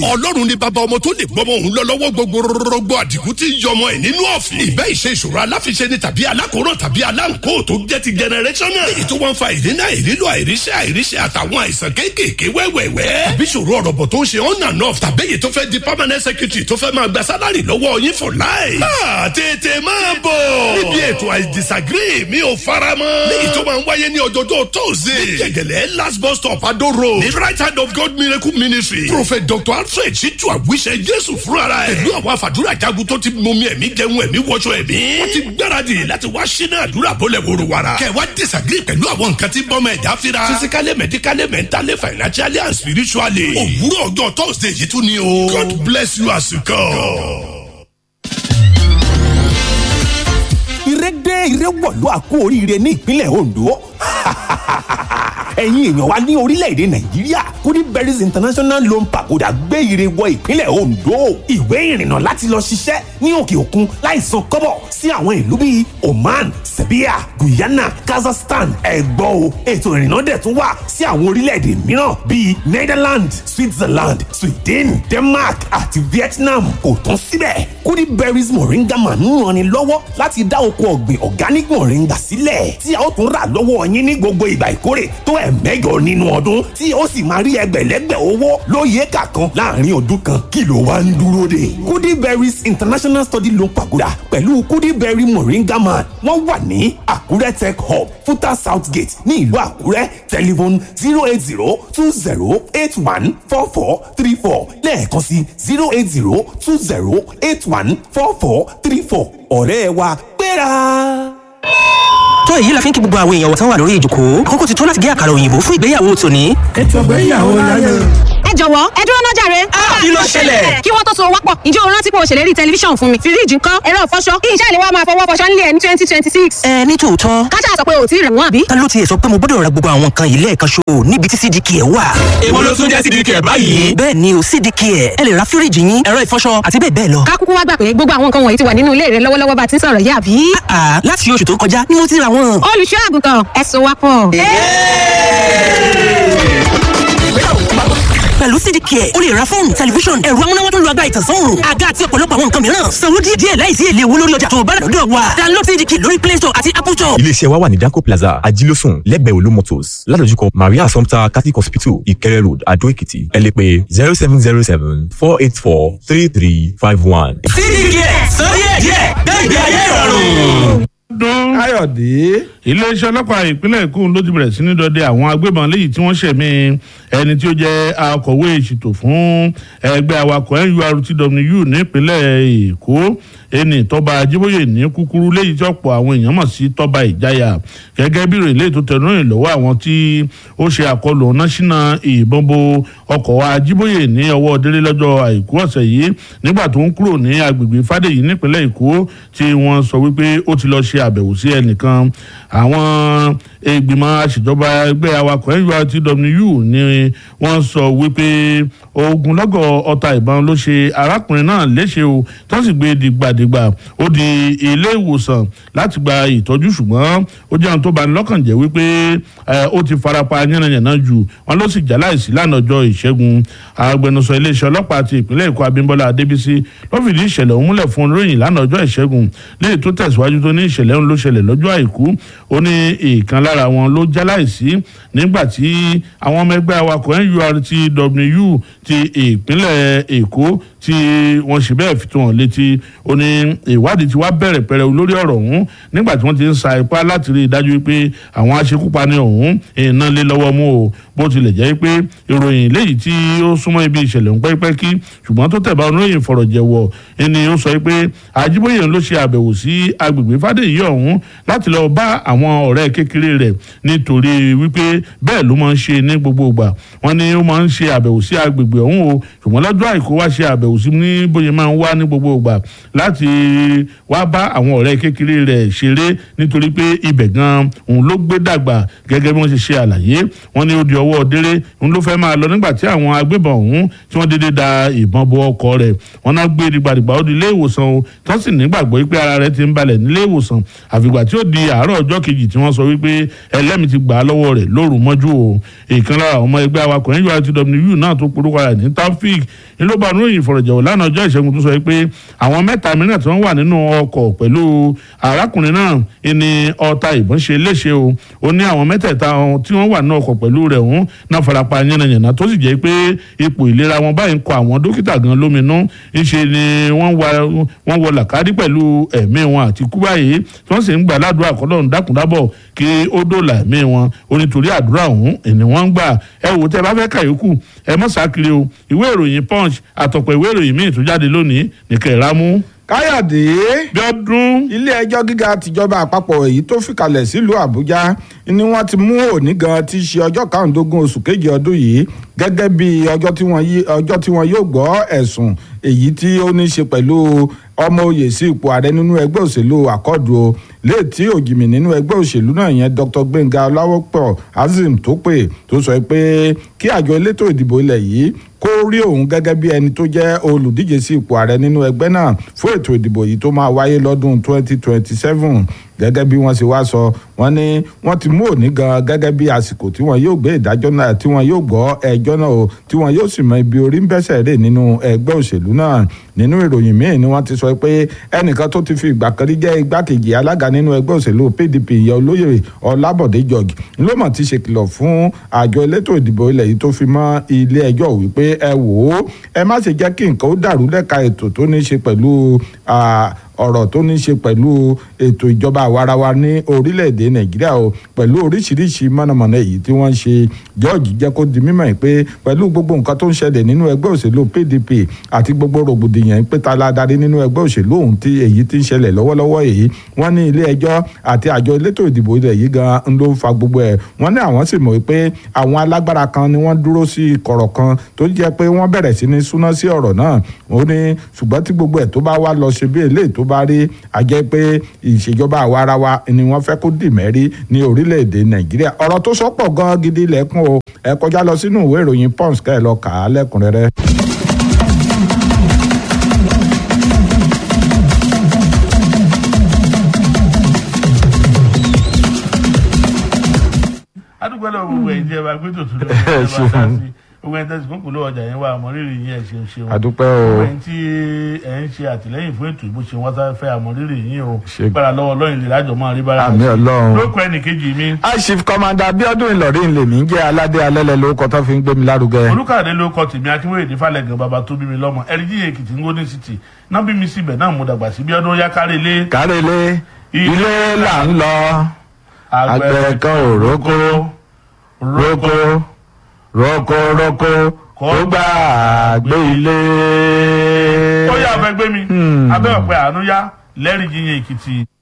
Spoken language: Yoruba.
ọlọ́run ni bàbá ọmọ tó lè gbọ́mọ òun lọ lọ́wọ́ gbogbo rọgbọ àdìgún tí ń yọmọ ẹ̀ nínú ọ̀fìn. ìbẹ́ ìṣe ìṣòro aláfiṣe ni tàbí alákòóràn tàbí aláǹkó tó jẹ́ ti generational. èyí tó wọ́n fa ìdínà ìrílò àìríṣẹ́ àìríṣẹ́ àtàwọn àìsàn kéékèèké wẹ́wẹ́wẹ́. tàbí ìṣòro ọ̀rọ̀ tó ń ṣe on and off tàbí èyí tó fẹ́ di permanent secretary tó fẹ́ máa gba sálárì lọ́wọ́ yín for life. máa tètè máa bọ̀. níbi ètò I disagree mi ò fara mọ́. léyìí tó máa ń wáyé ní ọjọ́jọ́ tóòzè. ní gẹ̀gẹ̀lẹ̀ last bus stop Ado road. ní right hand of God miracle ministry. prophet dr alfred ṣíjú àwíṣẹ jésù fúnra ẹ̀. pẹ̀lú àwọn àfàdúrà jagun tó ti mọmi ẹ̀mí jẹun ẹ̀mí wọṣọ ẹ̀mí. wọ́n ti gbáradì láti wá ṣínà àdúrà bọ́lẹ̀ wòrò wàrà. kẹwàá disagree pẹ̀lú àwọn nǹkan tí bọ́mọ ẹ̀dá fira. physically medically mentally financially and spiritually. òwúrọ̀ ọjọ́ thursday yìí tún ni o. God bless you as you come. ìrẹ́dẹ́ ìrẹ́wọ̀lú àkó oríire ní ìpínlẹ̀ Ondo ẹ̀yin èèyàn wa ní orílẹ̀-èdè nàìjíríà goodberries international loan pagoda gbé ire wọ ìpínlẹ̀ ondo ìwé ìrìnnà láti lọ ṣiṣẹ́ ní òkè òkun láìsan kọ́bọ̀ sí àwọn ìlú bíi oman serbia guyana kazakhstan ẹ̀gbọ́ o ètò ìrìnnà dẹ̀ tún wà sí àwọn orílẹ̀-èdè mìíràn bíi netherlands switzerland sweden denmark àti vietnam kò tán síbẹ̀ goodberries moringa man ń ranni lọ́wọ́ láti dá oko ọ̀gbìn organic moringa sílẹ̀ tí a ó tún rà lọ́wọ́ yín ní gbogbo ìgbà ìkórè tó ẹ̀ mẹ́jọ nínú ọdún tí ó sì máa rí ẹgbẹ̀lẹ́gbẹ̀ owó lóye kàkan láàrin ọdún kan kí ló wá ń dúró dè. kudiberries international study loan pagoda pẹ̀lú kudiberry moringa man wọ́n wà ní àkúrẹ́ tech hub futa south gate ní ìlú àkúrẹ́ telephone zero eight zero two zero eight one four four three four lẹ́ẹ̀kan sí zero eight zero two zero eight one four four three four ọ̀rẹ́ wa gbéra tó èyí la fi ń kí gbogbo àwọn èèyàn wọ̀tán wà lórí ìjòkó àkókò ti tó láti gé àkàrà òyìnbó fún ìgbéyàwó tòní. ètò ìgbéyàwó láyé. ẹ jọ̀wọ́ ẹ dúró náà jàre. kí ló ṣẹlẹ̀. kí wọ́n tó so wápọ̀ ǹjẹ́ o rántí pé o ṣèlérí tẹlifíṣàn fún mi fíríjì ńkọ́ ẹ̀rọ ìfọṣọ kí iṣẹ́ ìléwọ́ máa fọwọ́ fọṣọ nílé ẹ̀ ní twenty twenty six. ẹ ní tòótọ́. káṣá sọ pé o ò tí ì rẹ̀ wọ́n àbí. ta ló tiẹ̀ sọ pé mo gbọ́dọ̀ ra gbogbo àwọn nǹkan yìí lẹ́ẹ̀kan ṣo níbi tí cdk ẹ̀ wà. èwo ló tún jẹ́ cdk ẹ̀ báyìí. bẹ́ẹ̀ ni o cdk ẹ̀ ẹ lè ra fíríjì yín ẹ̀rọ ìfọṣọ àti bẹ́ẹ̀ bẹ́ẹ̀ lọ. ká kúkú wá gbà pé gbogbo àwọn nǹkan wọ̀nyí ti wà nínú ilé rẹ lọ́wọ́lọ́wọ́ bá ti ń sọ̀rọ̀ yá àbí. àà láti oṣù tó kọjá ni mo ti ra wọn. olùṣọ́ àgùntàn ẹ so wá pọ̀. pẹ̀lú cdk ẹ̀ o lè ra fóònù tẹlifíṣọ̀n ẹ̀rọ amúnáwá tó lu agbára ìtànsán òòrùn àga àti ọ̀pọ̀lọpọ̀ àwọn nǹkan mìíràn sanwó díẹ̀ díẹ̀ láìsí èlé owó lórí ọjà tó o bá rà lọ́dọ̀ wa download cdk lórí play store àti apple store. iléeṣẹ́ wa wà ní danco plaza ajílósùn lẹ́gbẹ̀ẹ́ olú motors ládojúkọ maria assumpta catholic hospital ìkẹrẹ road adó èkìtì ẹ lè pè zero seven zero seven four eight four three three five one. cdk sọ díẹ̀ díẹ̀ gbẹ̀gbẹ̀ ayé ìrọ̀rùn dún. káyọ̀dé. iléeṣẹ́ ọlọ́pàá ìpínlẹ̀ èkó ló ti bẹ̀rẹ̀ sí ní dọdẹ àwọn agbébọn léyìí tí wọ́n ṣẹ̀mí ẹni tí ó jẹ́ akọ̀wé ìṣètò fún ẹgbẹ́ awakọ̀ nurtw nípínlẹ̀ èkó ẹni tọ́ba ajíbóyè ní kúkúrú léyìí tí ọ̀pọ̀ àwọn èèyàn mọ̀ sí tọ́ba ìjáyà gẹ́gẹ́ bí ìròyìn tó tẹnu rìn lọ́wọ́ àwọn tí ó ṣe àkọlù ọ̀nà ṣínà ìbọn bo ọkọ̀ ajíbóyè ní ọwọ́ délé lọ́jọ́ àìkú ọ̀sẹ̀ yìí nígbà tó ń kúrò ní agbègbè fàdèyí nípínlẹ̀ èkó tí wọ́n sọ wípé ó ti lọ ṣe àbẹ̀wò sí ẹnìkan àwọn ìgbìmọ̀ àṣìjọba ẹgbẹ́ awakọ̀ nurtw ni wọ́n sọ wípé ogunlọ́gọ̀ ọta ìbọn ló ṣe arákùnrin náà léṣe o tó sì gbé dìgbàdìgbà ó di ilé ìwòsàn láti gba ìtọ́jú ṣùgbọ́n ó jẹ́ ohun tó bani lọ́kàn jẹ́ wípé ó ti farapa yánnayànna jù wọn ló sì já láìsí lánàá ọjọ́ ìṣẹ́gun agbẹnusọ iléeṣẹ́ ọlọ́pàá ti ìpínlẹ̀ èkó abímbọ́lá adébísí ló fìdí ìṣẹ̀lẹ̀ òun múlẹ̀ fún olóyìn lánàá ọjọ́ ìṣẹ́gun léyìí tó tẹ̀síwájú tó ní ìṣẹ̀lẹ̀ òun ló ṣẹlẹ̀ lọ́jọ́ àìkú ó ní ìkan lára wọn ló já láìsí nígbà tí àwọn ọmọ ẹgbẹ́ awakọ̀ nurtw ti ìpínlẹ̀ èkó tí wọ́n ṣe bẹ́ẹ̀ fi tó hàn létí ó ní ìwádìí tí wàá bẹ̀rẹ̀ pẹ̀rẹ̀ lórí ọ̀rọ̀ ọ̀hún nígbà tí wọ́n ti ń sa ipá láti rí i dájú pé àwọn aṣekúpani ọ̀hún iná lé lọ́wọ́ mú o bó tilẹ̀ jẹ́ pé ìròyìn léyìí tí ó súnmọ́ ibi ìṣẹ̀lẹ̀ ń pẹ́pẹ́kí ṣùgbọ́n tó tẹ̀ bá oníròyìn fọ̀rọ̀jẹ̀wọ̀ ẹni ó sọ pé àjíbóyè ló ṣe àbẹ̀wò sí agbègbè fàdéyí ọ̀hún láti lọ bá àwọn ọ̀rẹ́ kékeré rẹ̀ nítorí wípé bẹ́ẹ̀ ló máa ń ṣe ní gbogbo ìgbà wọ́n ní ó máa ń ṣe àbẹ̀wò sí agbègbè ọ̀hún o ṣùgbọ́n lọ́jọ́ àìkú wá ṣe àbẹ̀wò sí ní bóyá máa ń wá ní gbogbo ìgbà láti wá bá àwọn ọ̀rẹ́ kékeré rẹ̀ ṣeré nítorí pé ibẹ̀ gan òun ló gbé dàgbà gẹ́gẹ́ bí wọ́n ṣe ṣe àlàyé wọ́n ní ó di ọwọ́ délé òun ló fẹ́ máa lọ nígbà tí àwọn agbébọn ọ̀hún tí wọ́n dédé da ìbọn bo ọkọ̀ rẹ̀ wọ́n náà gbé dìgbàdìgbà ó di ilé ìwòsàn o tó sì nígbàgbọ́ pé ara rẹ̀ ti ń balẹ̀ nílé ìwòsàn àfìgbà tí ó di àárọ̀ ọjọ́ kejì kejì tí wọ́n sọ wípé ẹlẹ́mìí ti gbà á lọ́wọ́ rẹ̀ lóru mọ́jú o ìkan lára ọmọ ẹgbẹ́ awakọ̀ nurtw náà tó porúkọ rẹ̀ ní taofik ní ló bá nínú ìfọ̀rọ̀jọ̀wọ̀ lánàá ọjọ́ ìṣẹ́gun tó sọ pé àwọn mẹ́ta mìíràn tí wọ́n wà nínú ọkọ̀ pẹ̀lú arákùnrin náà ní ọta ìbọn ṣe léṣe o ó ní àwọn mẹ́tẹ̀ẹ̀ta tí wọ́n wà nínú ọkọ̀ pẹ̀lú rẹ̀ ọ̀hún náà farapa yánnayànna tó sì jẹ́ pé ipò ìlera wọn báyìí ń kọ àwọn dókítà gan lóminú ńṣe ni wọ́n wọ làkàrí pẹ̀lú ẹ̀mí wọn àti kú báyìí tí wọ́n sì ń gbà ládùúrà kọ́lọ́run dákúndábọ̀ kí ó dòlà ẹ̀mí wọn ó nítorí àdúrà ọ̀hún ẹni wọ́n ń gbà ẹ wò tẹ́ bá fẹ́ kàyókù ẹ mọ̀ sákiri o ìwé ìròyìn punch àtọ̀pọ̀ ìwé ìròyìn míì tó jáde lónìí nìkẹ́ ìrámú. káyọ̀dé bíọ́dún. ilé ẹjọ́ gíga tìjọba àpapọ̀ èyí tó fìkàlẹ̀ sílùú àbújá ni wọ́n ti mú òní gan ti ṣe ọjọ́ karùndínlógún oṣù kejì ọdún yìí gẹ́gẹ́ bí ọjọ́ tí wọ́n yóò gbọ́ ẹ̀sùn èyí tí ó ní ṣe pẹ̀lú ọmọ oyè sí ipò ààrẹ nínú ẹgbẹ́ òṣèlú àkọ́dù o léètì òjìmì nínú ẹgbẹ́ òṣèlú náà yẹn dr gbẹ̀ngà ọláwọ́pọ̀ azim tó pè tó sọ pé kí àjọ elétò ìdìbò ilẹ̀ yìí kó rí òun gẹ́gẹ́ bí ẹni tó jẹ́ olùdíje sí ipò ààrẹ nínú ẹgbẹ́ náà fún ètò ìdìbò yìí tó máa wáyé lọ́dún 2027 gẹ́gẹ́ bí wọ́n ṣe wá sọ wọ́n ní wọ́n ti mú òní gan gẹ́gẹ́ bí àsìkò tí wọ́n yóò gbé ìdájọ́ náà tí wọ́n yóò gbọ́ ẹjọ́ náà o tí wọ́n yóò sì mọ ibi orí ń bẹ́sẹ̀ rè nínú ẹgbẹ́ òṣèlú náà nínú ìròyìn míì ni wọ́n ti sọ pé ẹnìkan tó ti fi ìgbà kan rí jẹ́ igbákejì alága nínú ẹgbẹ́ òṣèlú pdp ìyá olóyè ọlábọ̀dé george ló mọ̀ ti ṣèkìlọ̀ fún àjọ elétò ìdìbò ilẹ̀ yìí tó fi mọ́ ilé ẹjọ́ wípé ẹ wò ó ẹ má ṣe jẹ́ kí nǹkan ó dàrú lẹ́ka ètò tó ní ṣe pẹ̀lú ọ̀rọ̀ tó ní ṣe pẹ̀lú ètò ìjọba àwarawa ní orílẹ̀-èdè nàìjíríà o pẹ̀lú oríṣiríṣi mọ̀nàmọ́ná èyí tí wọ́n ń ṣe george jẹ́ kó di mímọ̀ pé pẹ̀lú gbogbo nǹkan tó ń ṣẹlẹ̀ nínú ẹgbẹ́ òṣèlú pdp àti gbogbo rògbòdìyàn pé ta la darí nínú ẹgbẹ́ òṣèlú ohun tí èyí ti ń ṣẹlẹ̀ lọ́wọ́lọ́wọ́ èyí wọ́n ní ilé ẹjọ́ àti àjọ elétò ìdìbò ilẹ̀ yìí gan ń ló fa gbogbo ẹ̀ wọ́n ní àwọn sì mọ̀ pé àwọn alágbára kan ni wọ́n dúró sí kọ̀rọ̀ kan tó jẹ́ pé wọ́n bẹ̀rẹ̀ sí ní súná sí ọ̀rọ̀ náà ó ní ṣùgbọ́n tí gbogbo ẹ̀ tó bá wá lọ ṣe bí eléyìí tó bá rí àjẹ́ pé ìṣèjọba àwarawa ni wọ́n fẹ́ kó dì mẹ́rí ní orílẹ̀-èdè nàìjíríà ọ̀rọ̀ tó sọ́pọ̀ gan gidi lẹ́kùn o ẹ kọjá lọ sínú ìwé ìròyìn pons kẹ́ ẹ lọ kà á lẹ́kùnrẹ́rẹ́. adúgbò lọ gbogbo ẹ̀yin tí ẹ bá gbé tòtún lọ ẹ bá sá sí gbogbo ẹ̀yin tẹsí kókò lọ́wọ́ ọjà yẹn wà àmọrírì yín ẹ ṣeun ṣeun àdúpẹ́ o gbogbo ẹ̀yin tí ẹ ń ṣe àtìlẹ́yìn fún ètò ìbò ṣe wọn sá fẹ́ àmọrírì yín o Ṣe- gbára lọ́wọ́ Ọlọ́run lè lájọ máa rí bára àmì ọlọ́run. lóko ẹnìkejì mi aṣif kọmanda abiodun ìlọrin lèmi ń jẹ́ aládé alẹ́lẹ̀ lórúkọ tó fi ń gbé mi lárugẹ. olùkàdé ló kọ tèmi akínwéyè ní falẹ̀gàn bàbá tó bí mi lọ́mọ ẹ̀ríjì èkìtì ń gómìnà city náà bí mi síbẹ̀ náà mo dàgbà sí bí ọdún yá kárí ilé kárẹ́lé ilé là ń lọ àgbẹ̀ kan ò rókó rókó rókó rókó kó gbà gbé ilé. ó yà fẹ́ gbé mi abẹ́ ọ̀pẹ àánú yá lẹ́rìí yíyan èkìtì.